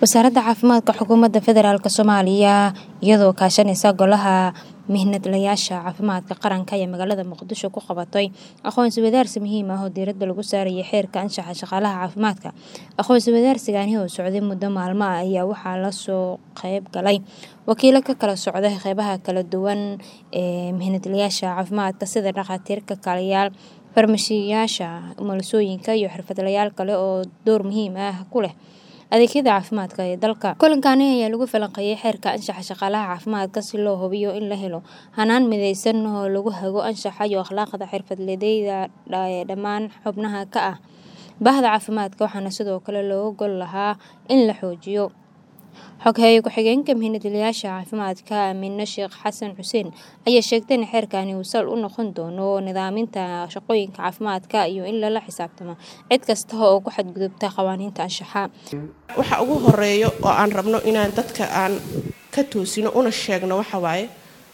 wasaaradda caafimaadka xukuumadda federaalk soomaaliya iyadoo kaashanaysa golaha mihnadlayaasha caafimaadka qaranka ayaa magaalada muqdisho ku qabatay aqoonsi wadaarsi muhiim ah oo diiradda lagu saarayay xeerka anshaxa shaqaalaha caafimaadka aqoonsi wadaarsigani oo socday muddo maalmo ah ayaa waxaa lasoo qeyb galay wakiilo ka kala socda qeybaha kala duwan ee mihnadlayaasha caafimaadka sida dhakhaatiirka kaaliyaal farmashiyaasha umulisooyinka iyo xirfadlayaal kale oo door muhiim ah ku leh adeegyada caafimaadka ee dalka kulankani ayaa lagu falanqeeyay xeerka anshaxa shaqaalaha caafimaadka si loo hubiyo in la helo hanaan mideysan oo lagu hago anshaxa iyo akhlaaqda xirfadleyda ee dhammaan xubnaha ka ah bahda caafimaadka waxaana sidoo kale looga gol lahaa in la xoojiyo xogheeye ku-xigeenka mihnadlayaasha caafimaadka aamine sheekh xasan xuseen ayaa sheegtay in xeerkani uu sal u noqon doono nidaaminta shaqooyinka caafimaadka iyo in lala xisaabtamo cid kasta oo ku xadgudubta qawaaniinta anshaxa waxa ugu horeeyo oo aan rabno inaan dadka aan ka toosino una sheegno waxa waaye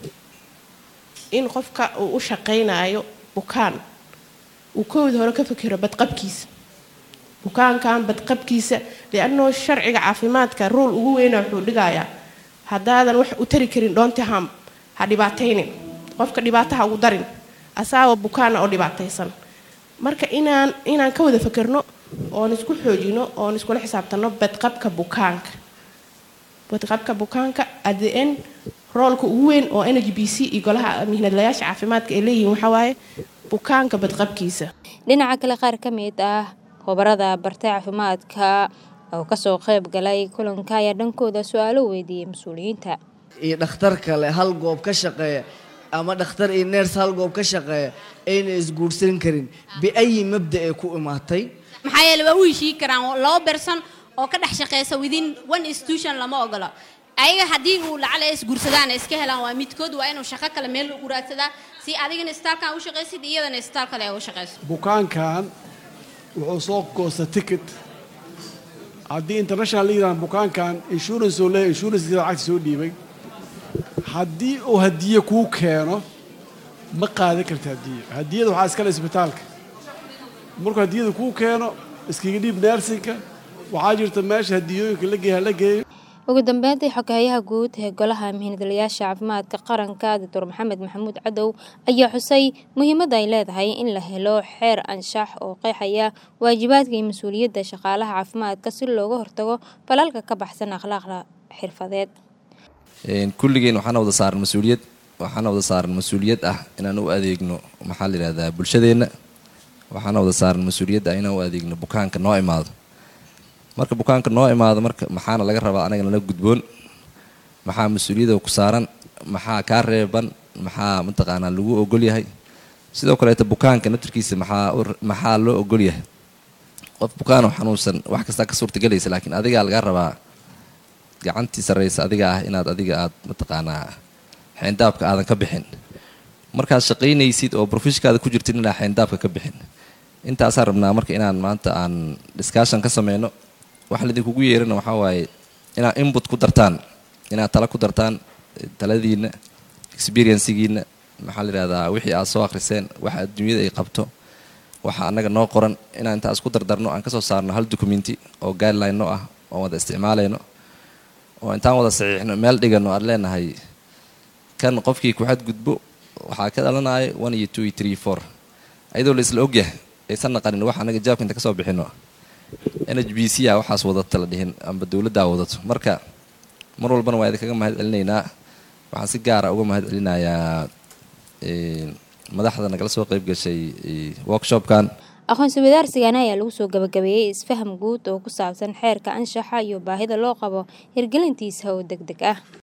in qofka uu u shaqaynayo bukaan uu kowda hore ka fikiro badqabkiisa bukaankan badqabkiisa liannoo sharciga caafimaadka ruul ugu weyna wuxuu dhigayaa haddaadan wax u tari karin dhoontiham ha dhibaataynin qofka dhibaataha ugu darin asaaba bukaana oo dhibaataysan marka inaan inaan ka wada fikirno oon isku xoojino oon iskula xisaabtano badqabka bukaanka badqabka bukaanka adn roolka ugu weyn oo n g b c iyo golaha mihnadlayaasha caafimaadka ay leeyihiin waxawaaye bukaanka badqabkiisa dhinaca kale qaar ka mid ah khubarada bartay caafimaadka oo kasoo qeyb galay kulanka ayaa dhankooda su-aalo weydiiyey mas-uuliyiinta iyo dhakhtar kale hal goob ka shaqeeya ama dhakhtar iyo neers hal goob ka shaqeeya ayna isguursan karin biayi mabda ee ku imaatay maxaa yeele waa u heshii karaan laba berson oo ka dhex shaqeysa within one institution lama ogolo ayaga haddii uu lacala isguursadaan iska helaan waa midkood waa inuu shaqo kale meel ugu raadsadaa si adigana istaalkan u shaqaysid iyadana istaal kale ay u shaqayso bukaankan wuxuu soo goosta ticket haddii international la yidhaha bukaankan insurance oo leeyahy insurancekiisa lacagta soo dhiibay haddii uu hadiye kuu keeno ma qaadan karta hadiye hadiyada waxaa iskale isbitaalka markuu hadiyada kuu keeno iskaga dhiib neersinka waxaa jirta meesha hadiyooyinka la geeya la geeyo ugu dambeyntii xoghayaha guud ee golaha mihnadlayaasha caafimaadka qaranka doctor maxamed maxamuud cadow ayaa xusay muhiimadda ay leedahay in la helo xeer anshax oo qeexaya waajibaadka iyo mas-uuliyadda shaqaalaha caafimaadka si looga hortago falalka ka baxsan akhlaaqda xirfadeed kulligeen waxaana wada saaran mas-uuliyad waxaana wada saaran mas-uuliyad ah inaan u adeegno maxaa la yidhahdaa bulshadeenna waxaana wada saaran mas-uuliyad ah inaan u adeegno bukaanka noo imaado marka bukaanka noo imaado marka maxaana laga rabaa anaga nala gudboon maxaa mas-uuliyada ku saaran maxaa kaa reeban maxaa mataqaanaa lagu ogol yahay sidoo kaleeta bukaanka naftarkiisa maxaa maxaa loo ogol yahay qof bukaanoo xanuunsan wax kastaa ka suurtagelaysa laakiin adigaa lagaa rabaa gacantii sarraysa adiga ah inaad adiga aad mataqaanaa xeendaabka aadan ka bixin markaad shaqaynaysid oo brofeshkaada ku jirtid inaa xeendaabka ka bixin intaasaan rabnaa marka inaan maanta aan discussion ka sameyno waxa laidinkugu yeerana waxaa waaye inaad input ku dartaan inaad tala ku dartaan taladiinna experiencigiina maxaa la yidhahdaa wixii aad soo akhriseen waxa adduunyada ay qabto waxa annaga noo qoran inaan intaa isku dardarno aan kasoo saarno hal documenti oo guideline no ah oon wada isticmaalayno oo intaan wada saxiixno meel dhigano aan leenahay kan qofkii ku xadgudbo waxaa ka dhalanaya one iyo two iyo three four ayadoo la isla ogyahay aysan naqanin wax annaga jaabka inta kasoo bixino n h b c a waxaas wadata la dhihin amba dowladdaa wadato marka mar walbana waa idinkaga mahad celinaynaa waxaan si gaara uga mahad celinayaa madaxda nagala soo qeyb gashay workshopkan aqoonsi wadaarsigani ayaa lagu soo gabagabeeyey isfaham guud oo ku saabsan xeerka anshaxa iyo baahida loo qabo hirgelintiisa oo deg deg ah